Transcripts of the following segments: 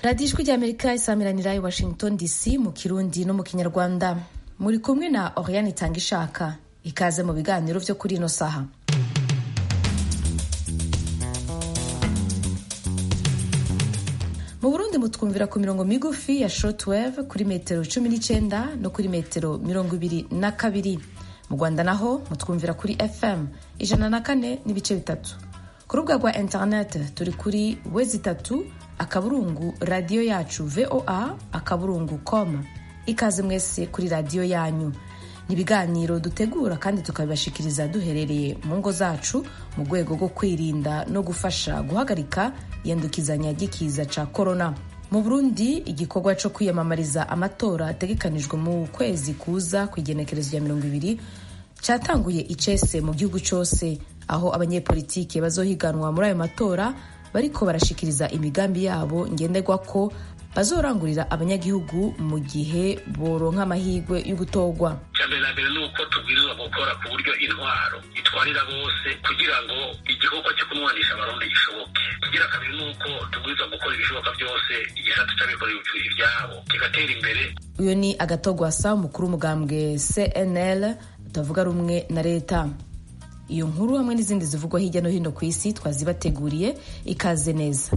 radiyo ijwi ry'amerika isamiranira i washington dc mu kirundi no mu kinyarwanda muri kumwe na oriane itanga ishaka ikaze mu biganiro byo kuri ino saha mu burundi mutwumvira ku mirongo migufi ya shortwave kuri metero cumi n'icyenda no kuri metero mirongo ibiri na kabiri mu rwanda naho mutwumvira kuri fm ijana na kane n'ibice bitatu ku rubuga rwa interineti turi kuri wezi itatu akaburungu radiyo yacu voa akaburungu com ikaze mwese kuri radiyo yanyu ni ibiganiro dutegura kandi tukabibashikiriza duherereye mu ngo zacu mu rwego rwo kwirinda no gufasha guhagarika iyandukizanya ry'ikiza ca korona mu burundi igikorwa co kwiyamamariza amatora ategekanijwe mu kwezi kuza ku igenekerezo rya mirongo ibiri cyatanguye icese mu gihugu cose aho abanyepolitike bazohiganwa muri ayo matora bariko barashikiriza imigambi yabo ngenderwako bazorangurira abanyagihugu mu gihe boronka amahirwe yo gutorwa mbere na mbere ni uko tubwirizwa gukora ku buryo intwaro itwarira bose kugira ngo igikorwa cyo kunwanisha abarundi gishoboke kigira kabiri ni uko tubwirizwa gukora ibishoboka byose igisata c'abikorera ivyabo kigatera imbere uyu ni agatogwasa umukuru w'umugambwe cnl utavuga rumwe na leta iyo nkuru hamwe n'izindi zivugwa hirya no hino ku isi twazibateguriye ikaze neza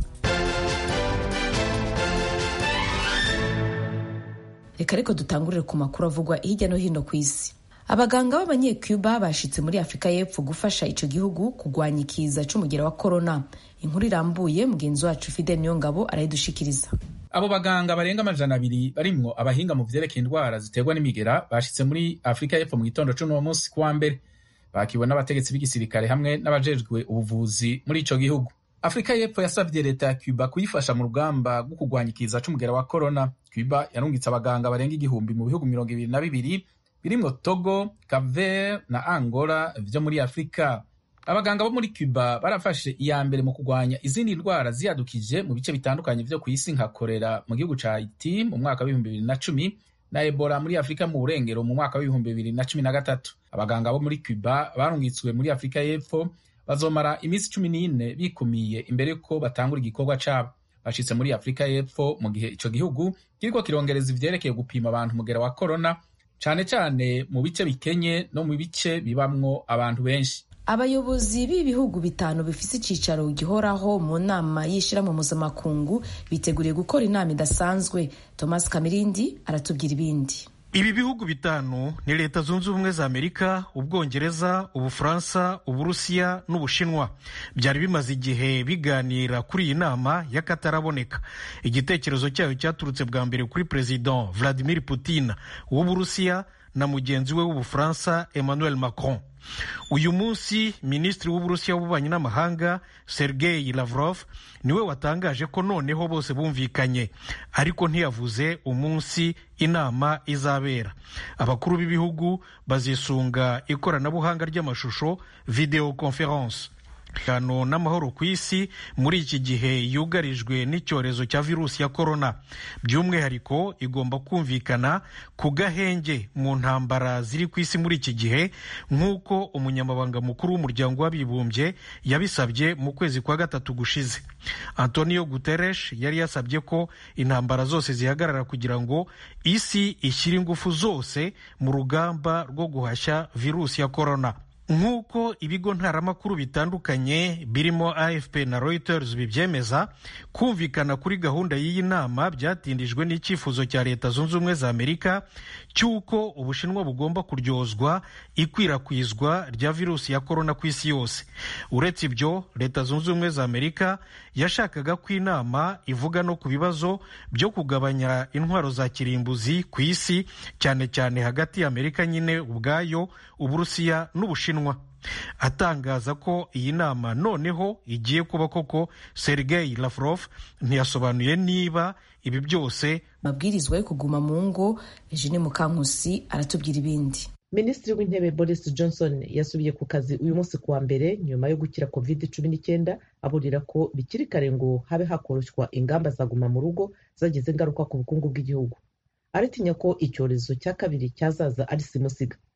reka ariko dutangurire ku makuru avugwa hirya no hino ku isi abaganga b'abanyecuba bashitse muri afurika y'epfo gufasha ico gihugu kugwanya ikiza c'umugera wa korona inkuru irambuye mugenzi wacu fidel niyongabo arayidushikiriza abo baganga barenga amajana abiri barimwo abahinga mu vyerekeye indwara ziterwa n'imigera bashitse muri afurika y'epfo mu gitondo c'uno munsi kuwa mbere bakiwe n'abategetsi b'igisirikare hamwe n'abajejwe ubuvuzi muri ico gihugu afurika y'epfo yasavye leta ya cuba kuyifasha mu rugamba rwo kurwanya ikiza c'umugera wa korona cuba yarungitse abaganga barenga igihumbi mu bihugu mirongo ibiri na bibiri birimwo togo caver na angola vyo muri afurika abaganga bo muri cuba barafashe iya mbere mu kurwanya izindi ndwara ziyadukije mu bice bitandukanye vyo ku isi nka korera mu gihugu ca haiti mu mwaka w'ibihumbi bibiri na cumi na ebola muri afurika mu burengero mu mwaka w'ibihumbi bibiri na cumi na gatatu abaganga bo muri cuba barungitswe muri afurika y'epfo bazomara iminsi cumi n'ine bikumiye imbere ko batangura igikorwa cabo bashitse muri afurika y'epfo mu gihe ico gihugu kiriko kirongereza ivyerekeye gupima abantu umugera wa korona cane cane mu bice bikenye no mu bice bibamwo abantu benshi abayobozi b'ibihugu bitanu bifise icicaro gihoraho mu nama y'ishirahamwe mpuzamakungu biteguriye gukora inama idasanzwe thomas kamirindi aratubwira ibindi ibi bihugu bitanu ni leta zunze ubumwe za amerika ubwongereza ubufaransa uburusiya n'ubushinwa byari bimaze igihe biganira kuri iyi nama y'akataraboneka igitekerezo cyayo cyaturutse bwa mbere kuri perezida vladimir putin w'uburusiya na mugenzi we w'ubufaransa emmanuel macron uyu munsi minisitiri w'uburusiya w'ububanyi n'amahanga sergei lavrov niwe watangaje ko noneho bose bumvikanye ariko ntiyavuze umunsi inama izabera abakuru b'ibihugu bazisunga ikoranabuhanga ry'amashusho video conference umutekano n'amahoro ku isi muri iki gihe yugarijwe n'icyorezo cya virusi ya korona by'umwihariko igomba kumvikana ku gahenge mu ntambara ziri ku isi muri iki gihe nk'uko umunyamabanga mukuru w'umuryango w'abibumbye yabisabye mu kwezi kwa gatatu gushize antonio guterres yari yasabye ko intambara zose zihagarara kugira ngo isi ishyire ingufu zose mu rugamba rwo guhashya virusi ya korona nk'uko ibigo ntaramakuru bitandukanye birimo afp na reuters bibyemeza kumvikana kuri gahunda y'iyi nama byatindijwe n'icyifuzo cya leta zunze ubumwe za amerika cy'uko ubushinwa bugomba kuryozwa ikwirakwizwa rya virusi ya korona ku isi yose uretse ibyo leta zunze ubumwe za amerika yashakaga ko inama ivuga no ku bibazo byo kugabanya intwaro za kirimbuzi ku isi cyane cyane hagati ya amerika nyine ubwayo uburusiya n'ubushinwa atangaza ko iyi nama noneho igiye kuba koko sergei lavrov ntiyasobanuye niba ibi byose amabwirizwa yo kuguma mu ngo eugene mukankusi aratubwira ibindi minisitiri w'intebe boris johnson yasubiye ku kazi uyu munsi kuwa mbere nyuma yo gukira covid cumi n'icyenda aburira ko bikiri kare ngo habe hakoroshywa ingamba za guma mu rugo zagize ingaruka ku bukungu bw'igihugu aratinya ko icyorezo cya kabiri cyazaza ari simusiga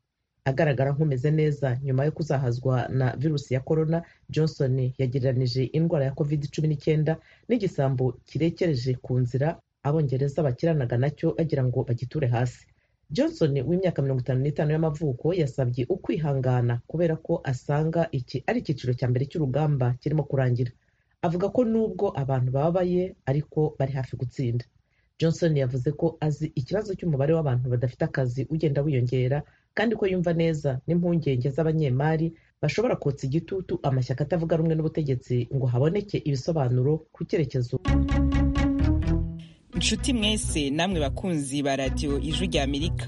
agaragara nk'umeze neza nyuma yo kuzahazwa na virusi ya korona johnson yagereranije indwara ya covid cumi n'icyenda n'igisambo kirekereje ku nzira abongereza bakiranaga nacyo bagira ngo bagiture hasi johnson w'imyaka mirongo itanu n'itanu y'amavuko yasabye ukwihangana kubera ko asanga iki ari icyiciro cya mbere cy'urugamba kirimo kurangira avuga ko nubwo abantu bababaye ariko bari hafi gutsinda johnson yavuze ko azi ikibazo cy'umubare w'abantu badafite akazi ugenda wiyongera kandi ko yumva neza n'impungenge z'abanyemari bashobora kotsa igitutu amashyaka atavuga rumwe n'ubutegetsi ngo haboneke ibisobanuro ku cyerekezo inshuti mwese namwe bakunzi ba radiyo ijwi rya amerika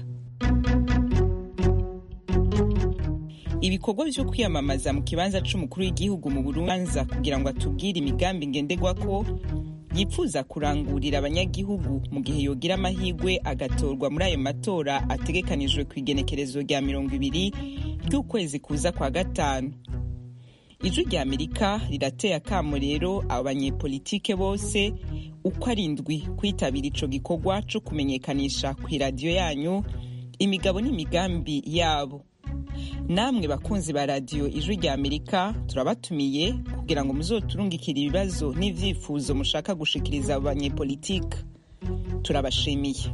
ibikorwa byo kwiyamamaza mu kibanza cy'umukuru w'igihugu mu burubanza kugira ngo atubwire imigambi ngenderwa ko yifuza kurangurira abanyagihugu mu gihe yogira amahirwe agatorwa muri ayo matora ategekanijwe ku igenekerezo rya mirongo ibiri ry'ukwezi kuza kwa gatanu ijwi rya amerika rirateye akamo rero abanyepolitike bose uko ari indwi kwitabira ico gikorwa co kumenyekanisha ku iradiyo yanyu imigabo n'imigambi yabo namwe bakunzi ba radiyo ijwi rya amerika turabatumiye kugira ngo muzoturungikire ibibazo n'ivyifuzo mushaka gushikiriza abanyepolitike turabashimiye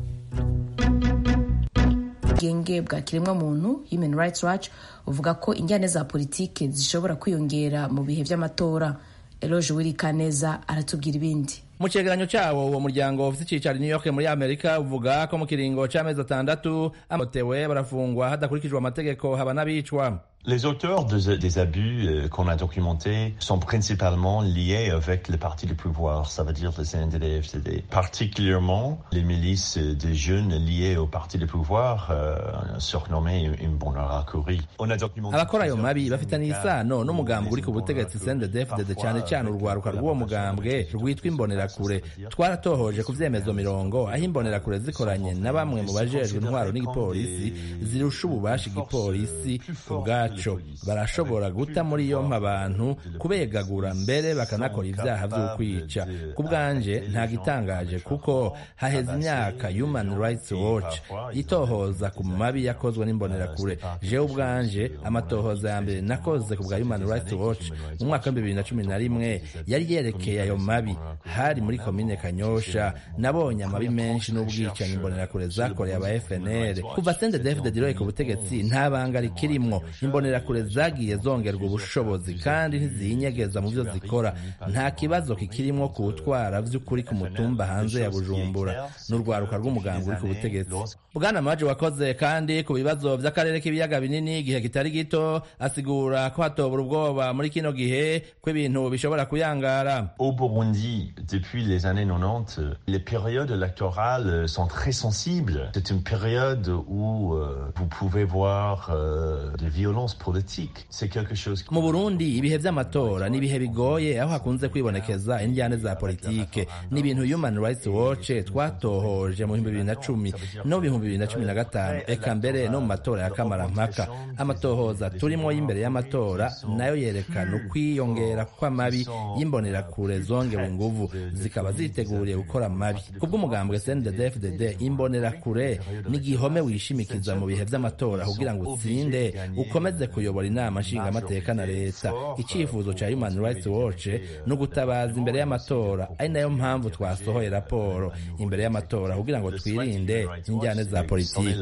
ubwenge bwa kiremwamuntu human rights watch uvuga ko injyane za politike zishobora kwiyongera mu bihe by'amatora eloge wirikaneza aratubwira ibindi mu cegeranyo cyawo uwo muryango ufite icyicaro i new york muri amerika uvuga ko mu kiringo c'amezi atandatu amotewe barafungwa hadakurikijwe amategeko haba n'abicwa Les auteurs de, des abus euh, qu'on a documentés sont principalement liés avec les partis du pouvoir, ça veut dire les CNDD-FDD. Particulièrement les milices des jeunes liées au parti du pouvoir, euh, surnommé Imbonerakure. On a documenté... abakora ayo mabi bafitanye isano n'umugambi uri ku butegetsi CNDD-FDD cyane cyane urwaruka rw'uwo mugambwe rwitwa imbonerakure twaratohoje ku vyemezo mirongo aho imbonerakure zikoranye na bamwe mu bajejwe intwaro n'igipolisi zirusha ububasha igipolisi ubwacu barashobora guta muri yompi abantu kubegagura mbere bakanakora ibyaha by'ukwica ku bwanje nta gitangaje kuko haheze imyaka human rights watch itohoza ku mabi yakozwe n'imbonerakure jewe ubwanje amatohoza ya mbere nakoze ku bwa human rights watch mu mwaka wa bibiri na cumi na rimwe yari yerekeye ayo mabi hari muri komine kanyosha nabonye amabi menshi n'ubwicanyi imbonerakure zakoreye aba fnr kuva sendedefde diroye ku butegetsi nta banga rikirimwo imbonerakure zagiye zongerwa ubushobozi kandi ntiziyinyegeza mu byo zikora nta kibazo kikirimwo kuwutwara vy'ukuri ku mutumba hanze ya bujumbura n'urwaruka rw'umugambi uri ku butegetsi bwana maji wakoze kandi ku bibazo vy'akarere k'ibiyaga binini igihe kitari gito asigura ko hatobura ubwoba muri kino gihe ko ibintu bishobora kuyangara Au Burundi, depuis les années 90, les périodes électorales sont très sensibles. C'est une période où euh, vous pouvez voir euh, des violences politiques. C'est quelque chose... mu burundi ibihe vy'amatora ni ibihe bigoye aho hakunze kwibonekeza indyane za politike ni ibintu human rights watch twatohoje mu bihumbi bibiri na cumi no mu bihumbi bibiri na cumi na gatanu eka mbere no mu matora ya kamarampaka amatohoza turimo y'imbere y'amatora nayo yerekana ukwiyongera kw'amabi y'imbonerakure zongewe inguvu zikaba ziteguriye gukora amabi kubw'umugambwe cndd-fdd imbonerakure ni igihome wishimikiza mu bihe vy'amatora kugira ngo utsinde ukomeze kuyobora inama nshingamateka na leta icyifuzo cya human rights watch ni ugutabaza imbere y'amatora ari nayo mpamvu twasohoye raporo imbere y'amatora kugira ngo twirinde injyane za politiki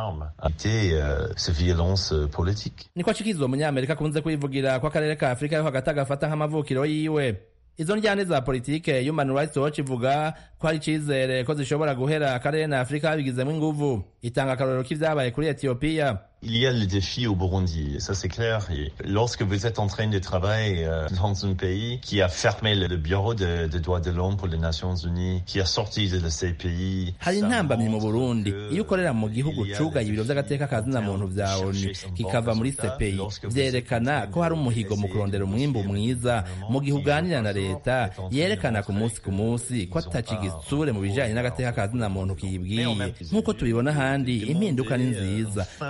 niko cikizo umunyamerika akunze kwivugira ko akarere ka afurika yo hagati agafata nk'amavukiro yiwe izo njyane za politike human rights watch ivuga ko hari icizere ko zishobora guhera akarere na afurika babigizemo inguvu itanga akarorero k'ivyabaye kuri etiyopiya Il y a le défi au Burundi, ça c'est clair. Et lorsque vous êtes en train de travailler euh, dans un pays qui a fermé le, le bureau des de droits de l'homme pour les Nations Unies, qui a sorti de ces pays... hari intambamyi mu burundi iyo ukorera mu gihugu cugaye ibiro vy'agateka ka zina muntu vya onu kikava muri sepeyi vyerekana ko hari umuhigo mu kurondera umwimbu mwiza mu gihe uganira na leta yerekana ku munsi ku munsi ko atakigisure mu bijanye n'agateka ka zina muntu kiyibwiye nk'uko tubibona ahandi impinduka ni nziza urabi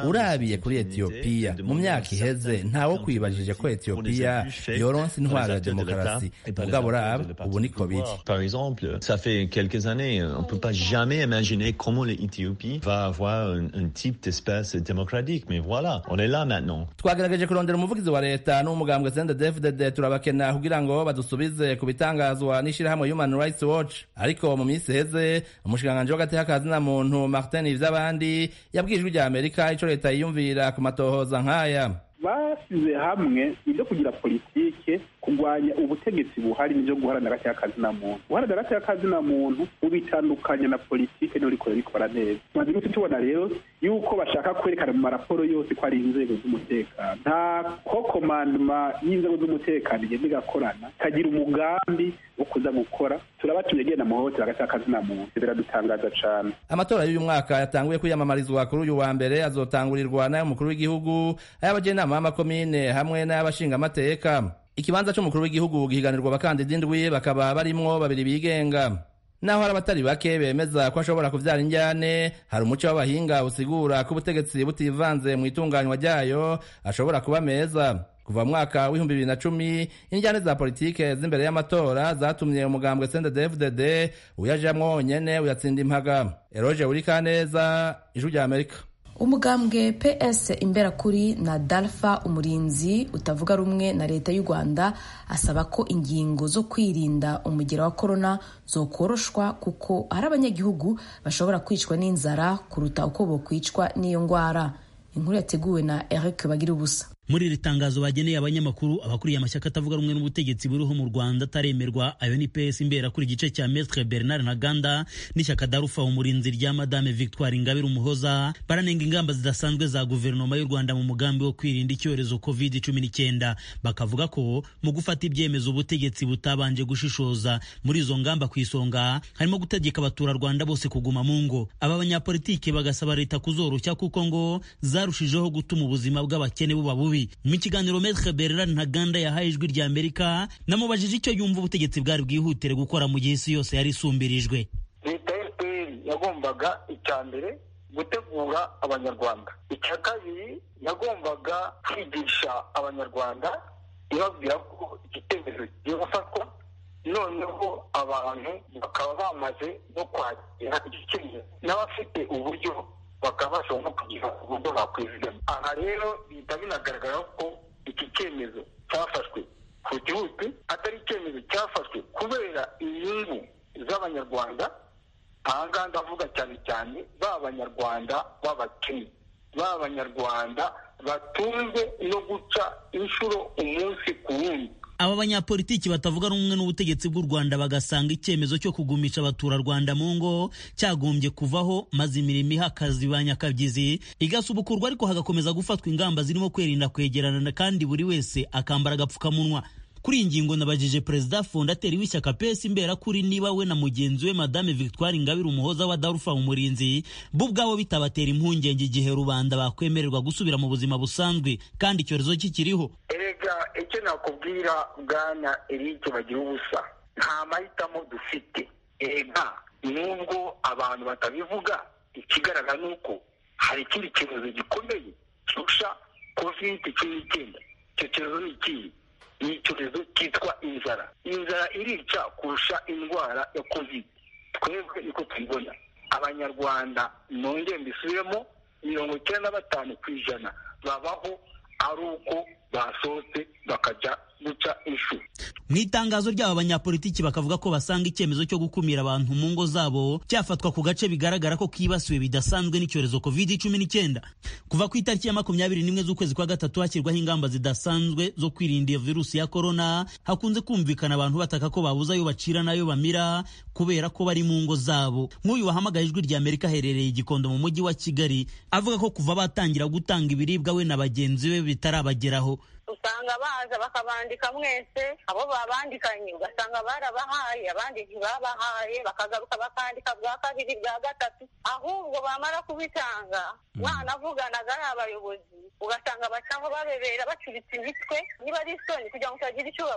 yarabiye kuri etiyopiya mu myaka iheze ntawo kwibajije ko etiyopiya yoronse intwaro ya demokarasi mugabo raba ubu niko biri Par exemple, ça fait quelques années, on ne peut pas jamais imaginer comment l'Éthiopie va avoir un, un type d'espace démocratique. Mais voilà, on est là maintenant. twagerageje kurondera umuvugizi wa leta n'umugambwe sendedefdd turabakena kugira ngo badusubize ku bitangazwa n'ishyirahamwe human rights watch ariko mu minsi iheze umushikiranganji w'agateka ka zina muntu martin ivy'abandi yabwiye ijwi rya amerika ico leta yiyumvira ku matohoza nk'aya basize hamwe ibyo kugira politike kurwanya ubutegetsi buhari n'ibyo guharanira agateka kazina muntu guharanira agateka kazina muntu ubitandukanya na politike niyo rikora rikora neza tumaze iminsi tubona rero yuko bashaka kwerekana mu maraporo yose ko ari inzego z'umutekano nta ko komandoma y'inzego z'umutekano igenda igakorana ikagira umugambi wo kuza gukora turabatumye agenda muhohotera agateka kazina muntu biradutangaza cane amatora y'uyu mwaka yatanguye kwiyamamarizwa kuri uyu wa mbere azotangurirwa n'ay'umukuru w'igihugu ay'abajenama b'amakomine hamwe n'ay'abashingamateka ikibanza c'umukuru w'igihugu gihiganirwa abakandida indwi bakaba barimwo babiri bigenga naho hari abatari bake bemeza ko ashobora kuvyara injyane hari umuco w'abahinga usigura ko ubutegetsi butivanze mu itunganywa ryayo ashobora kuba meza kuva mu mwaka w'ibihumbi bibiri na cumi injyane za politike z'imbere y'amatora zatumye umugambwe sendedefdd uyajamwo wonyene uyatsinda impaga eroge urikaneza ijwi rya amerika umugambwe ps imberakuri na dalfa umurinzi utavuga rumwe na leta y'u rwanda asaba ko ingingo zo kwirinda umugera wa korona zokoroshwa kuko hari abanyagihugu bashobora kwicwa n'inzara kuruta uko bokwicwa n'iyo ndwara inkuru yateguwe na eric bagira ubusa muri iri tangazo bageneye abanyamakuru abakuriye amashyaka atavuga rumwe n'ubutegetsi buriho mu rwanda ataremerwa ayo ni ps imbera kuri igice cya metre bernard ntaganda n'ishyaka darufa umurinzi rya madame victoire ingabire umuhoza baranenga ingamba zidasanzwe za guverinoma y'u rwanda mu mugambi wo kwirinda icyorezo covid cumi n'icyenda bakavuga ko mu gufata ibyemezo ubutegetsi butabanje gushishoza muri izo ngamba ku isonga harimo gutegeka abaturarwanda bose kuguma mu ngo aba banyapolitike bagasaba leta kuzoroshya kuko ngo zarushijeho gutuma ubuzima bw'abakene buba bubi mu kiganiro metre bernard ntaganda yahaye ijwi rya amerika namubajije icyo yumva ubutegetsi bwari bwihutire gukora mu gihe isi yose yari isumbirijwe leta ya fpr yagombaga icya mbere gutegura abanyarwanda icya kabiri yagombaga kwigisha abanyarwanda ibabwira ko igitekerezo kigiye gufatwa noneho abantu bakaba bamaze no kwakira igikenezo n'abafite uburyo bakaba bashobora no kugira uburyo bakwizigama aha rero bihita binagaragara ko iki cyemezo cyafashwe ku gihugu atari icyemezo cyafashwe kubera inyungu z'abanyarwanda aha ngaha ndavuga cyane cyane ba banyarwanda b'abakene ba banyarwanda batunzwe no guca inshuro umunsi ku wundi aba banyapolitiki batavuga rumwe n'ubutegetsi bw'u rwanda bagasanga icyemezo cyo kugumisha abaturarwanda mu ngo cyagombye kuvaho maze imirimo iha akazi ba nyakabyizi igasubukurwa ariko hagakomeza gufatwa ingamba zirimo kwirinda kwegerana kandi buri wese akambara agapfukamunwa kuri iyi ngingo nabajije perezida fondateri w'ishyaka pesi imbera kuri niba we na mugenzi we madame victoire ingabire umuhoza wa darufa umurinzi bo ubwabo bitabatera impungenge igihe rubanda bakwemererwa gusubira mu buzima busanzwe kandi icyorezo kikiriho erega icyo nakubwira bwana erike bagira ubusa nta mahitamo dufite erega nubwo abantu batabivuga ikigaragara ni uko hari ikindi cyorezo gikomeye kirusha kovide cumi n'icyenda icyo cyorezo ni ikihe ni icyorezo cyitwa inzara inzara irica kurusha indwara ya kovide twebwe niko tubibona abanyarwanda nongere mbisubiremo mirongo icyenda na batanu ku ijana babaho ari uko basohotse bakajya guca inshuro mu itangazo ry'aba banyapolitiki bakavuga ko basanga icyemezo cyo gukumira abantu mu ngo zabo cyafatwa ku gace bigaragara ko kibasiwe bidasanzwe n'icyorezo covid cumi n'icyenda kuva ku itariki ya makumyabiri n'imwe z'ukwezi kwa gatatu hashyirwaho ingamba zidasanzwe zo kwirinda iyo virusi ya korona hakunze kumvikana abantu bataka ko babuze ayo bacira n'ayo bamira kubera ko bari mu ngo zabo nk'uyu wahamagaye ijwi rya amerika aherereye igikondo mu mujyi wa kigali avuga ko kuva batangira gutanga ibiribwa we na bagenzi be bitarabageraho usanga baza bakabandika mwese abo babandikanye ugasanga barabahaye abandi ntibabahaye bakagaruka bakandika bwa kabiri bwa gatatu ahubwo bamara kubitanga mwanavuganaga ari abayobozi ugasanga bacaho babebera bacuritse imitwe niba ari isoni kugira ngo utagira icyo ubabaza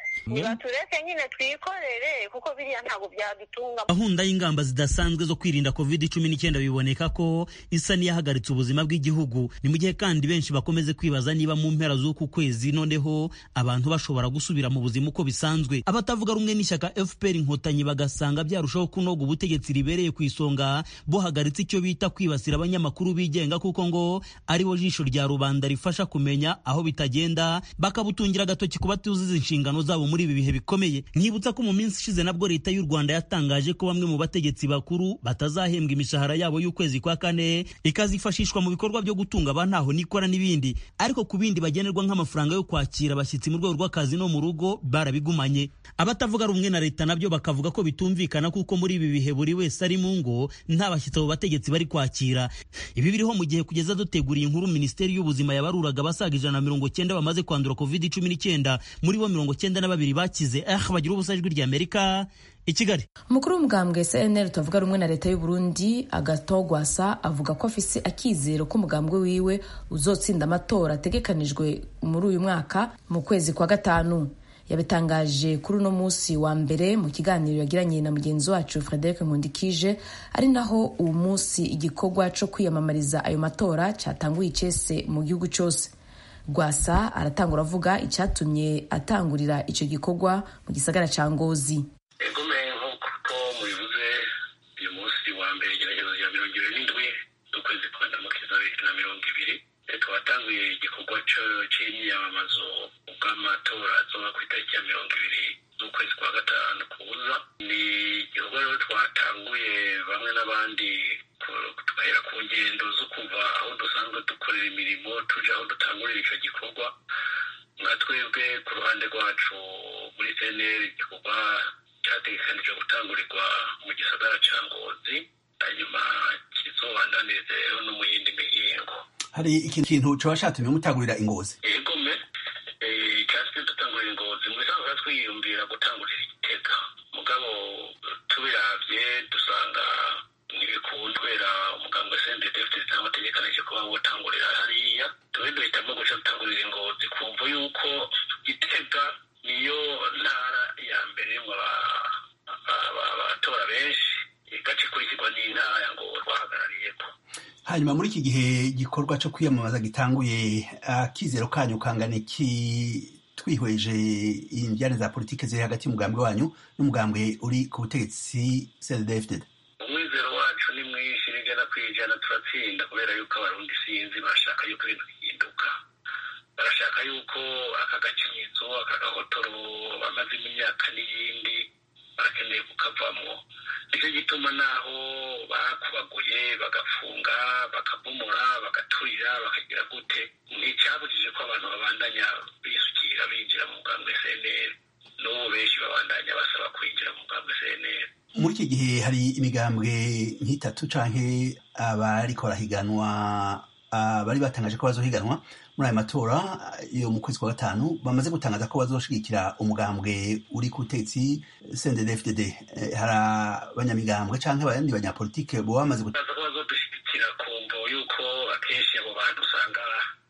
nibatureke nyine twikorere kuko biriya ntabwo byadutunga gahunda y'ingamba zidasanzwe zo kwirinda covid cumi n'icyenda biboneka ko isa n'iyahagaritse ubuzima bw'igihugu ni mu gihe kandi benshi bakomeze kwibaza niba mu mpera z'uku kwezi noneho abantu bashobora gusubira mu buzima uko bisanzwe abatavuga rumwe n'ishyaka fpr inkotanyi bagasanga byarushaho kunoga ubutegetsi ribereye ku isonga buhagaritse icyo bita kwibasira abanyamakuru bigenga kuko ngo aribo jisho rya rubanda rifasha kumenya aho bitagenda bakabutungira agatoki ku batuzuza inshingano zabo muri ibi bihe bikomeye nkibutsa ko mu minsi ishize nabwo leta y'u rwanda yatangaje ko bamwe mu bategetsi bakuru batazahembwa imishahara yabo y'ukwezi kwa kane ikazifashishwa mu bikorwa byo gutunga abantaho nikora n'ibindi ariko ku bindi bagenerwa nk'amafaranga yo kwakira abashyitsi mu rwego rw'akazi no mu rugo barabigumanye abatavuga rumwe na leta nabyo bakavuga ko bitumvikana kuko muri ibi bihe buri wese ari mu ngo nta bashyitsi abo bategetsi bari kwakira ibi biriho mu gihe kugeza duteguriye inkuru minisiteri y'ubuzima yabaruraga abasaga ijana na mirongo cyenda bamaze kwandura covid cumi n'icyenda muri bo mirongo cyenda na babiri bakize ah bagira ubusa ijwi rya amerika i kigali umukuru w'umugambwe cnl tuvuga rumwe na leta y'u Burundi agatogwasa avuga ko afise akizero ko umugambwe wiwe uzotsinda amatora ategekanijwe muri uyu mwaka mu kwezi kwa gatanu yabitangaje kuri uno munsi wa mbere mu kiganiro yagiranye na mugenzi wacu frederic nkundikije ari naho uwo munsi igikorwa cyo kwiyamamariza ayo matora cyatanguye icese mu gihugu cyose rwasa aratangura avuga icyatumye atangurira icyo gikorwa mu gisagara cya ngozi egomeye nk'uko mubivuze uyu munsi wa mbere igerageza rya mirongo ibiri n'indwi z'ukwezi kwa ndamukiza bibiri na mirongo ibiri twatanguye igikorwa cy'imyamamazo bw'amatora azoba ku itariki ya mirongo ibiri z'ukwezi kwa gatanu kuza ni igikorwa rero twatanguye bamwe n'abandi tugahera ku ngendo zo kuva aho dusanzwe dukorera imirimo tuje aho dutangurira icyo gikorwa nka twebwe ku ruhande rwacu muri cnl igikorwa cyategekanijwe gutangurirwa mu gisagara cya ngozi hanyuma kizobandanirize rero no mu yindi mihingo hari ikintu kintu coba catumye mutangurira ingozi egome icyatumye dutangurira ingozi mu bisanzwe twiyumvira gutangurira igitega mugabo tubiravye dusanga ntibikundwera umugambwe sendedefite zitamategekanije kuba wotangurira hariya tube duhitamo guca dutangurira ingozi kumva yuko gitega niyo ntara ya mbere mu abatora benshi igaca ikurikirwa n'intara ya ngo twahagarariyeko hanyuma muri iki gihe igikorwa cyo kwiyamamaza gitanguye akizero kanyu kangana iki twihweje injyane za politiki ziri hagati y'umugambwe wanyu n'umugambwe uri ku butegetsi cndfdd umwizero wacu ni mwinshi n'ijana ku ijana turatsinda kubera yuko abarundi sinzi bashaka yuko ibintu bihinduka barashaka yuko aka gacinyizo aka gahotoro bamazemo imyaka n'iyindi barakeneye kukavamo nicyo gituma naho bakubaguye bagafunga bakabomora bagaturira bakagira gute nticyabujije ko abantu babandanya bisukira binjira mu mugambwe cnl n'ubu benshi babandanya basaba kwinjira mu mugambwe cnl muri iki gihe hari imigambwe nk'itatu canke abariko barahiganwa bari batangaje ko bazohiganwa muri ayo matora yo mu kwezi kwa gatanu bamaze gutangaza ko bazoshigikira umugambwe uri ku butegetsi cnddfdd hari abanyamigambwe canke abandi banyapolitike boba bamaze ko bazodushyigikira ku mvo yuko akenshi abo bantu usanga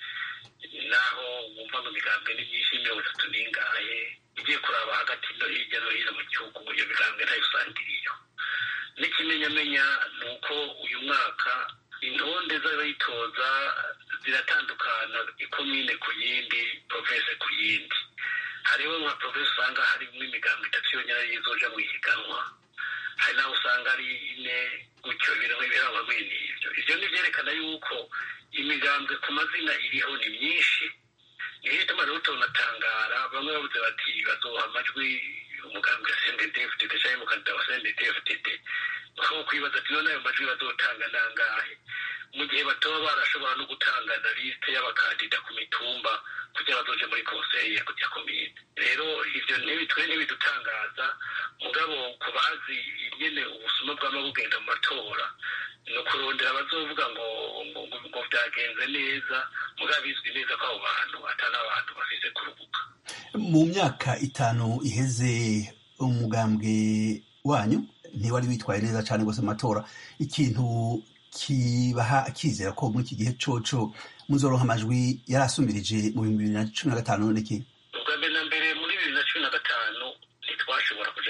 naho wumva ngo imigambwe ni myinshi mirongo itatu n'ingahe ugiye kuraba hagati no hirya no hino mu gihugu iyo migambwe ntayo usanga iriyo n'ikimenyamenya ni uko uyu mwaka intonde z'abayitoza ziratandukana ikomine ku yindi provese ku yindi hariho nka provese usanga harimo imigambo itatu yonyine ariyo izoja mu ihiganwa hari n'aho usanga ari ine gutyo ibintu ibirangwa muri n'ibyo ibyo ni byerekana yuko imigambwe ku mazina iriho ni myinshi niyo ituma rero tunatangara bamwe bavuze bati bazoha amajwi umugambwe sendedefdd cyangwa umukandida wa sendedefdd aho kwibaza ati none ayo majwi bazotanga nangahe mu gihe batoba barashobora no gutanga na lisite y'abakandida ku mitumba kugira bazoje muri konseri ya komine rero ivyo ntibitwe ntibidutangaza mugabo ku bazi nyene ubusuma bwama bugenda mu matora ni ukurondera abazovuga ngo ngo vyagenze neza mugabo bizwi neza ko abo bantu atari abantu bafise kurubuka mu myaka itanu iheze umugambwe wanyu ntiwari witwaye neza cyane rwose mu matora ikintu kibaha akizera ko muri iki gihe coco muzoronka amajwi yari asumbirije mu bihumbi bibiri na cumi na gatanu n'iki ubwa mbere na mbere muri bibiri na cumi na gatanu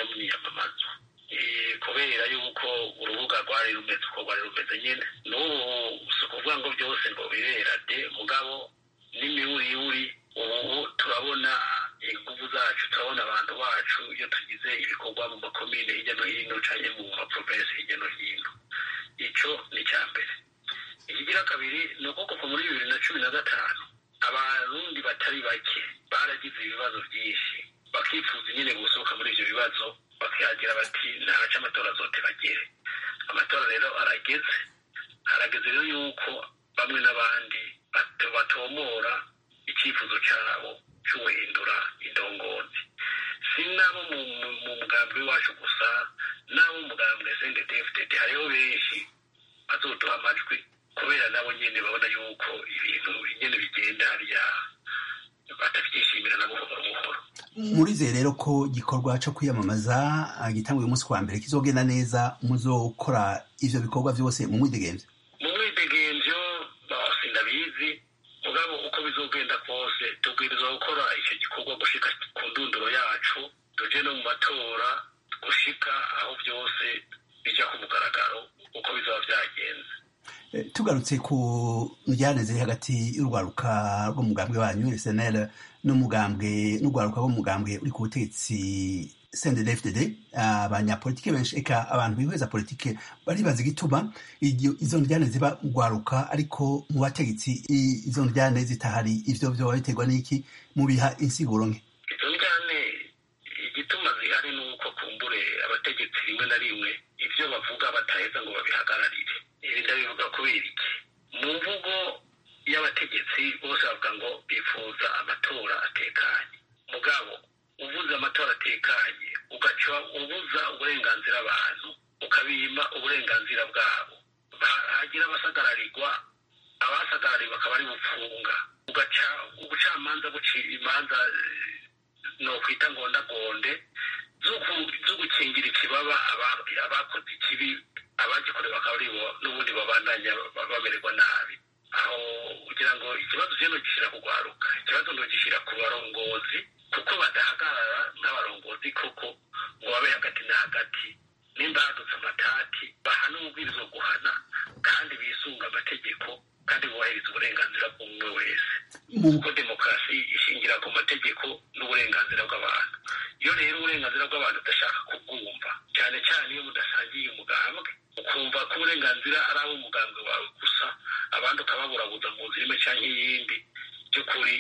mu myiyamamazo kubera yuko urubuga rwari rumeze uko rwari rumeze nyine n'ubu si ukuvuga ngo byose ngo birera de mugabo n'imiwuriwuri ubu turabona ingufu zacu turabona abantu bacu iyo tugize ibikorwa mu makomine hirya no hino cyangwa mu maprovensi hirya no hino icyo ni icya mbere ikigira kabiri ni uko kuva muri bibiri na cumi na gatanu abarundi batari bake baragize ibibazo byinshi bakifuza nyine gusohoka muri ibyo bibazo bakagira bati ntaca amatora azote bagere amatora rero arageze harageze rero yuko bamwe n'abandi batomora icyifuzo cyabo cy'uguhindura indongozi si nabo mu mugambi wacu gusa n'abo mugambwe sendedefudede hariho benshi bazoduha amajwi kubera nabo nyine babona yuko ibintu nyine bigenda hariya batabyishimira na buhoro buhoro murizeye rero ko igikorwa cyo kwiyamamaza gitanguye umunsi wa mbere kizogenda neza muzokora ivyo bikorwa byose mu mwidegemvyo mu mwidegemvyo sindabizi mugabo uko bizogenda kose tubwirizwa gukora icyo gikorwa gushika ku ndunduro yacu tuje no mu matora gushika aho byose bija ku mugaragaro uko bizaba byagenze tugarutse ku njyane ziri hagati y'urwaruka rw'umugambwe wanyu snl n'umugambwe n'urwaruka rw'umugambwe uri ku butegetsi cndfdd abanyapolitike benshi eka abantu bihweza politike baribaza igituma izo njyane ziba rwaruka ariko mu bategetsi izo njyane zitahari ivyo vyoba biterwa n'iki mubiha insiguro nke izo njyane igituma zihari ni uko kumbure abategetsi rimwe na rimwe ivyo bavuga bataheza ngo babihagararire ibi ndabivuga kubera iki mu mvugo y'abategetsi bose bavuga ngo bifuza amatora atekanye mugabo uvuze amatora atekanye ugaca ubuza uburenganzira abantu ukabima uburenganzira bwabo hagira abasagararirwa abasagararirwa akaba ari bufunga ugaca ubucamanza bucira imanza no kwita ngondagonde zo gukingira ikibaba abakoze ikibi abagikorewe bakaba ari bo n'ubundi babandanya bamererwa nabi aho kugira ngo ikibazo cyo gishyira kugwaruka ikibazo ntogishyira ku barongozi kuko badahagarara nk'abarongozi koko ngo babe hagati na hagati nimba hadutse amatati bahana ububwirizo guhana kandi bisunga amategeko kandi bubahiriza uburenganzira bw'umwe wese kuko demokarasi ishingira ku mategeko n'uburenganzira bw'abantu iyo rero uburenganzira bw'abantu udashaka kubwumva cyane cyane iyo mudasangiye umugambwe ukumva ko uburenganzira ari ab'umugambwe wawe gusa abandi ukababurabuza mu nzira imwe cyangwa iyindi by'ukuri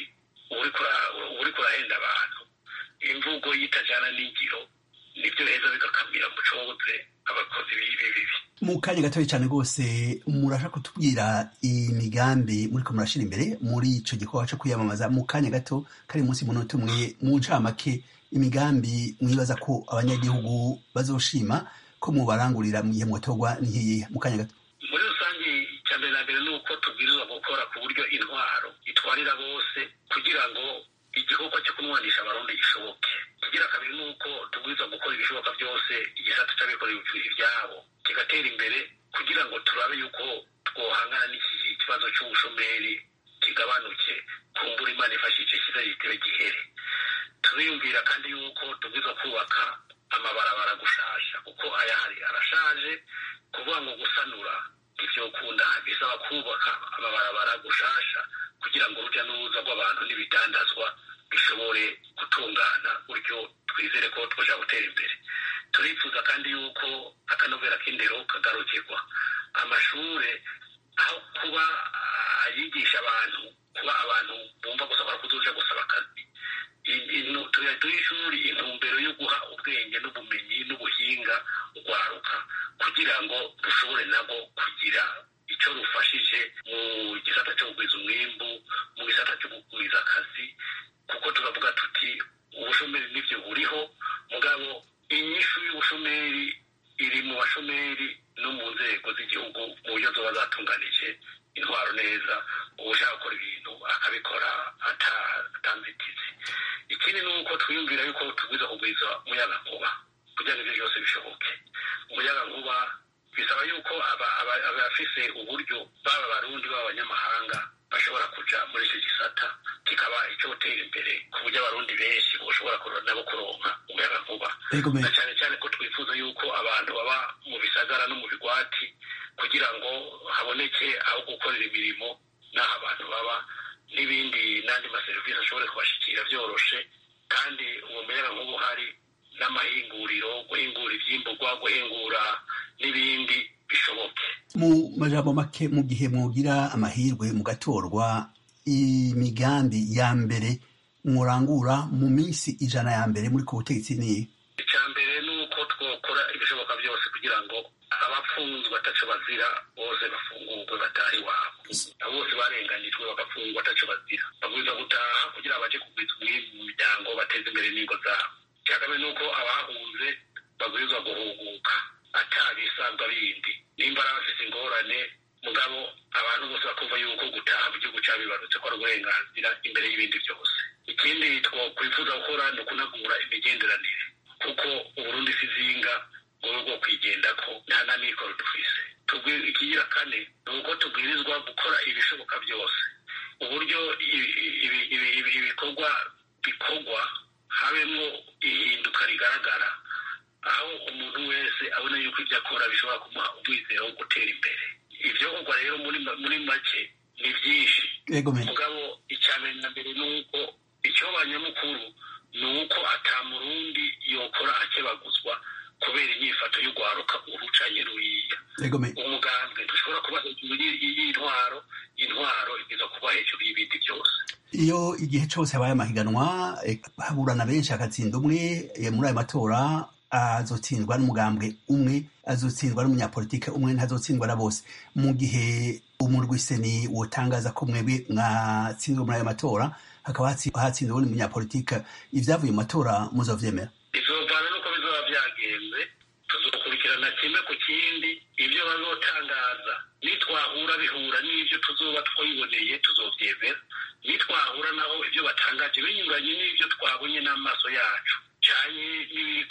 uri kurahenda abantu imvugo yitajyana n'ingiro nibyo heza bigakamira mu coze abakozi b'ibi bibi mu kanya gatoya cyane rwose murashaka kutubwira imigambi muriko murashira imbere muri ico gikorwa co kwiyamamaza mu kanya gato kari munsi munota umwe mu ncamake imigambi mwibaza ko abanyagihugu bazoshima ko mubarangurira mu gihe mwatorwa n'iyihe mu kanya gato muri rusange icya mbere na mbere ni uko tubwirizwa gukora ku buryo intwaro itwarira bose kugira ngo igikorwa cyo kunwanisha abarundi gishoboke kigira kabiri ni uko tubwirizwa gukora ibishoboka byose igisata cy'abikorera ibyabo kigatera imbere kugira ngo turabe yuko twohangana n'iki kibazo cy'ubushomeri kigabanuke kumbura imana ifashije kiza gitebe gihere turiyumvira kandi yuko tubwirizwa kubaka amabarabara gushasha kuko ayahari arashaje kuvuga ngo gusanura ivyokunda bisaba kubaka amabarabara gushasha kugira ngo urujya n'uruza rw'abantu n'ibidandazwa bishobore gutungana buryo twizere ko twaja gutera imbere turifuza kandi yuko akanovera k'indero kagarukirwa amashure aho kuba ayigisha abantu kuba abantu bumva gusa bara kuzoja gusaba akazi tuyaduha ishuri intumbero yo guha ubwenge n'ubumenyi n'ubuhinga urwaruka kugira ngo rushobore nabwo kugira icyo rufashije mu gisata cyo kugwiza umwimbu mu gisata cyo kugwiza akazi kuko turavuga tuti ubushomeri nibyo buriho mugabo inyishu y'ubushomeri iri mu bashomeri no mu nzego z'igihugu mu buryo zoba zatunganije intwaro neza ushaka gukora ibintu akabikora atanzitizi ikindi ni uko twiyumvira yuko tugwiza kugwiza umuyagankuba kugira ngo ibyo byose bishoboke umuyagankuba bisaba yuko abafise uburyo baba abarundi baba abanyamahanga bashobora kuja muri icyo gisata kikaba icyotera imbere ku buryo abarundi benshi boshobora nabo kuronka umuyagankuba na cyane cyane twifuza yuko abantu baba mu bisagara no mu bigwati kugira ngo haboneke aho gukorera imirimo n'aho abantu baba n'ibindi n'andi maserivisi ashobore kubashikira byoroshe kandi uwo muyaga nk'ubu hari n'amahinguriro guhingura ivyimburwa guhingura n'ibindi bishoboke mu majambo make mu gihe mwogira amahirwe mugatorwa imigambi ya mbere murangura mu minsi ijana ya mbere muri ku butegetsi niye icya mbere ni uko twakora ibishoboka byose kugira ngo abapfunzwe ataco bazira bose bafungurwe batahe iwabo abo bose barenganijwe bagafungwa ataco bazira babwirizwa gutaha kugira baje kugwiza umwimbu mu miryango bateze imbere n'ingo zabo icya kabiri ni uko abahunze babwirizwa guhuguka atabisabwa bindi nimba ari abafise ingorane mugabo abantu bose bakumva yuko gutaha mu gihugu cabibarutse ko ari uburenganzira imbere y'ibindi byose ikindi twakwifuza gukora ni ukunagura imigenderanire kuko uburundi si zinga ngo rwo kwigendako nta na mikoro dufise ikigira kane ni uko tubwirizwa gukora ibishoboka byose uburyo ibikorwa bikorwa habemwo ihinduka rigaragara aho umuntu wese abona yuko ibyo akora bishobora kumuha umwizero wo gutera imbere ibyo kugwa rero muri make ni byinshi mugabo icya mbere na mbere ni uko icyoba nyamukuru ni uko ata murundi yokora akebaguzwa kubera inyifato y'urwaruka urucanye ruriya umugambwe dushobora kuba hejuru y'intwaro intwaro igeza kuba hejuru y'ibindi byose iyo igihe cyose habaye amahiganwa haburana benshi hagatsinda umwe muri ayo matora azotsindwa n'umugambwe umwe azotsindwa n'umunyapolitike umwe ntazotsindwa na bose mu gihe umurwiseni wotangaza ko mwebwe mwatsinzwe muri ayo matora hakaba hatsinze ubundi munyapolitike ibyavuye mu matora muzovyemera bizovana nuko bizoba vyagenze tuzokurikirana kimwe ku kindi ibyo bazotangaza nitwahura bihura n'ivyo tuzoba twiboneye tuzovyemera nitwahura naho ibyo batangaje binyuranye n'ivyo twabonye n'amaso yacu canye n'ibiri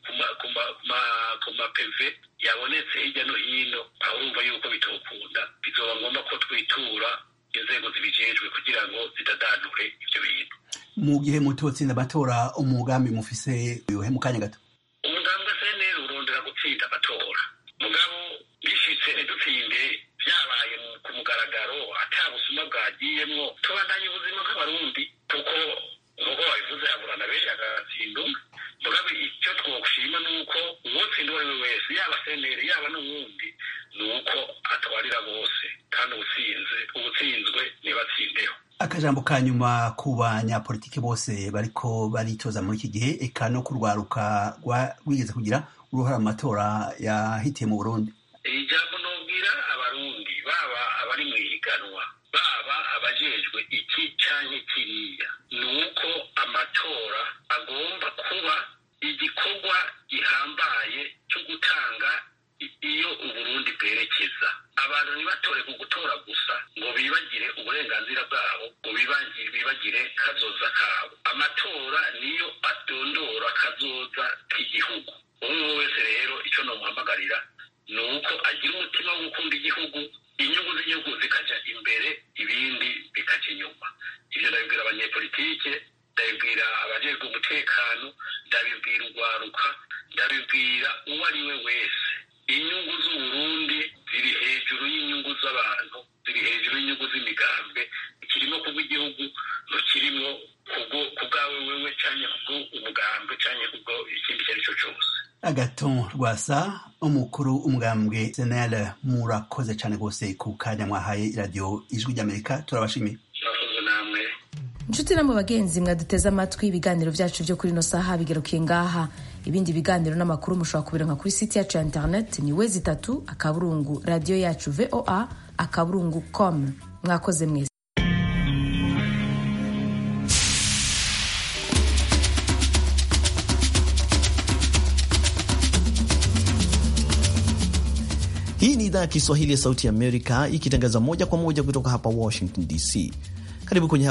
ku mapeve yabonetse hirya no hino aho urumva yuko bitokunda bizoba ngombwa ko twitura inzego zibijejwe kugira ngo zidadanure ivyo bintu mu gihe mutotsinda amatora umugambi mufise yuhe mu kanya gato umugambwe cnl urondera gutsinda amatora mugabo bishitse ntidutsinde vyabaye ku mugaragaro ata busuma bwagiyemwo tubandanye ubuzima nk'abarundi kuko nk'uko babivuze aburana benshi agatsinda umwe mugabo icyo twoshima ni uko uwotsinda uwo ari we wese yaba cnl yaba n'uwundi ni uko atwarira bose kandi ubutsinze ubutsinzwe ntibatsindeho akajambo ka nyuma ku banyapolitiki bose bariko baritoza muri iki gihe eka no kurwaruka rwigeze kugira uruhara mu matora yahitiye mu burundi ijambo nobwira abarundi baba abari mu ihiganwa baba abajejwe iki canke kiriya ni uko amatora agomba kuba igikorwa gihambaye cyo gutanga iyo uburundi bwerekeza abantu ntibatore ku gutora gusa ngo bibagire uburenganzira bwabo ngo bibagire kazoza kabo amatora niyo adondora kazoza k'igihugu umwe wese rero icyo nomuhamagarira ni uko agira umutima wo gukunda igihugu inyungu z'igihugu zikaja imbere ibindi bikaja inyuma ibyo ndabibwira abanyepolitike ndabibwira abajejwe umutekano ndabibwira urwaruka ndabibwira uwo ari we wese inyungu z'uburundi ziri hejuru y'inyungu z'abantu ziri hejuru y'inyungu z'imigambwe ikirimo kubwo igihugu ntukirimo kubwawe wewe canke kubwo umugambwe canke kubwo ikindi icyo ari cyo cyose agaton rwasa umukuru umugambwe senel murakoze cyane rwose ku kanya mwahaye iradiyo ijwi ry'amerika turabashimiye murakoze namwe inshuti namwe bagenzi mwaduteze amatwi ibiganiro byacu byo kuri ino saha bigarukiye ngaha ibindi biganiro n'amakuru mushobora kubironka kuri site yacu ya interineti ni wezi itatu akaburungu radiyo yacu voa akaburungu com mwakoze mwese Hii ni idhaa ya Kiswahili ya Sauti ya Amerika ikitangaza moja kwa moja kutoka hapa Washington DC. Karibu kwenye